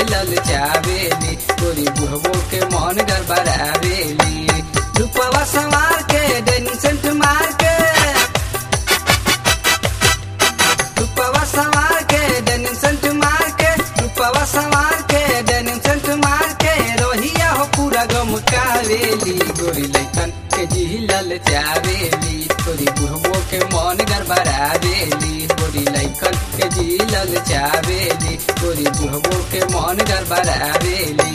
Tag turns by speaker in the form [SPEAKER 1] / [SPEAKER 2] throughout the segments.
[SPEAKER 1] जिलल चावेली गोरी बुढ़बो के मन गड़बड़ावेली रूपवा संवार के डेनिम सेंट मार के रूपवा संवार के डेनिम सेंट मार के रूपवा संवार के डेनिम सेंट मार के रोहिया हो पूरा गम कावेली गोरी लैकन के जिलल चावेली गोरी बुढ़बो के मन गड़बड़ावेली गोरी लैकन के जिलल चावेली गोरी बुढ़बो के मन गड़बड़ावेली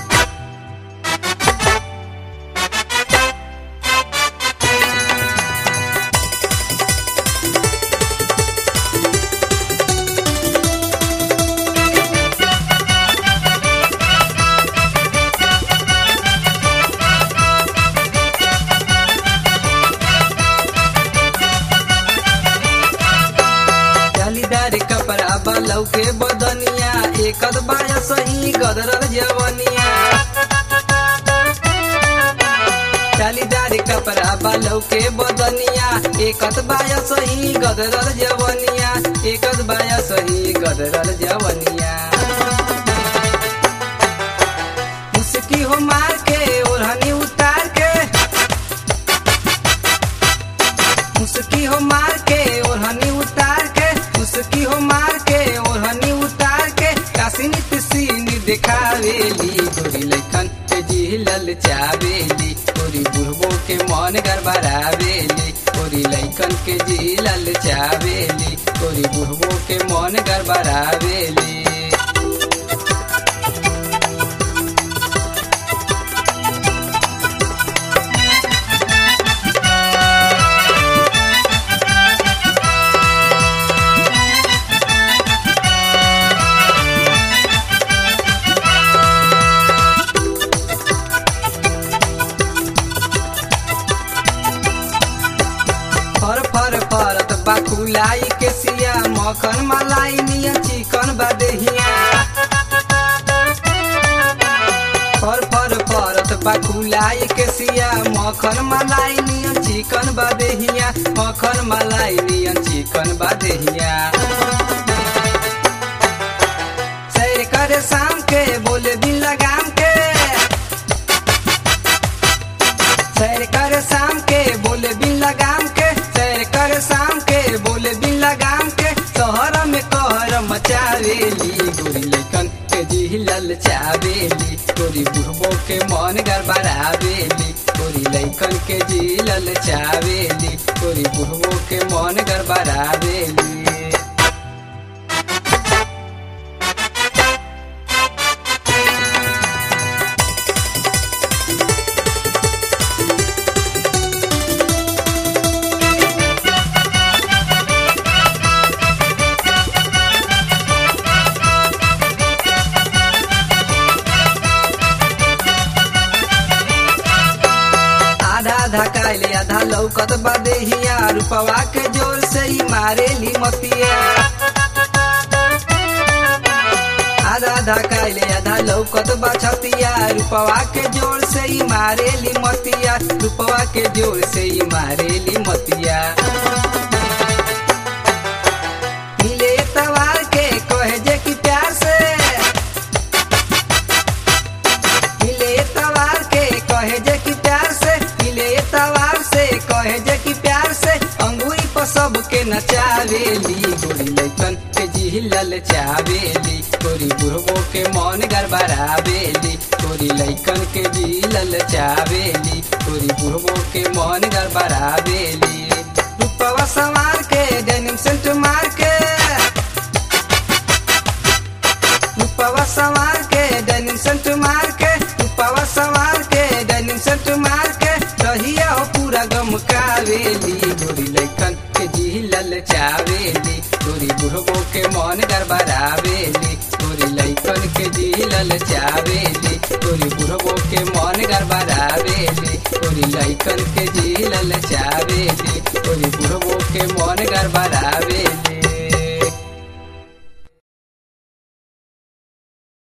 [SPEAKER 1] जालीदार कपड़ा बलौ के बदनिया एक बाया सही गदरल जवनिया जालीदार कपड़ा बलौ के बदनिया एक बाया सही गदरल जवनिया एक बाया सही गदरल जवनिया मुस्की हो मार के ओढ़नी उतार के मुस्की हो मार के ओढ़नी उतार के मुस्की हो मार के ओढ़नी उतार के कासिनित सीनी दिखावेली गोरी लैकन के जिलल चावेली गोरी बुढ़बो के मन गड़बड़ावेली गोरी लैकन के जिलल चावेली गोरी बुढ़बो के मन गड़बड़ावेली फर फर फरत बाकुलाई के सिया मखन मलाई निया चिकन बदेहिया फर फर फरत बाकुलाई के सिया मखन मलाई निया चिकन बदेहिया मखन मलाई निया चिकन बदेहिया सैर करे शाम के बोले दिन लगाम के सैर कर शाम के बोले बिन लगाम के सैर कर शाम के बोले बिन लगाम के शहर में कहर मचावेली गोरी लैकन के जिलल चावेली गोरी बुढ़बो के मन गड़बड़ावेली गोरी लैकन के जिलल चावेली गोरी बुढ़बो के मन गड़बड़ावेली आधा आधा काले आधा लौकत बदेहिया रूपवा के जोर से ही मारेली मतिया आधा आधा काले आधा लौकत बछतिया रूपवा के जोर से ही मारेली मतिया रूपवा के जोर से ही मारेली मतिया मिले तवार के कहे जे कि प्यार से मिले तवार के कहे जे कि प्यार से मिले तवार से कहे जे कि प्यार से अंगूरी पर सबके नचावेली गोरी लैकन के जिलल चावेली गोरी बुढ़बो के मन गड़बड़ावेली गोरी लैकन के जिलल चावेली गोरी बुढ़बो के मन गड़बड़ावेली रूपवा संवार के डेनिम सेंट मार के रूपवा संवार के डेनिम सेंट मार के रूपवा संवार के डेनिम सेंट मार के रहिया हो पूरा गम कावेली गोरी लैकन के जिलल चावेली गोरी बुढ़बो के मन गड़बड़ावेली गोरी लैकन के जिलल चावेली गोरी बुढ़बो के मन गड़बड़ावेली गोरी लैकन के जिलल चावेली गोरी बुढ़बो के मन गड़बड़ावे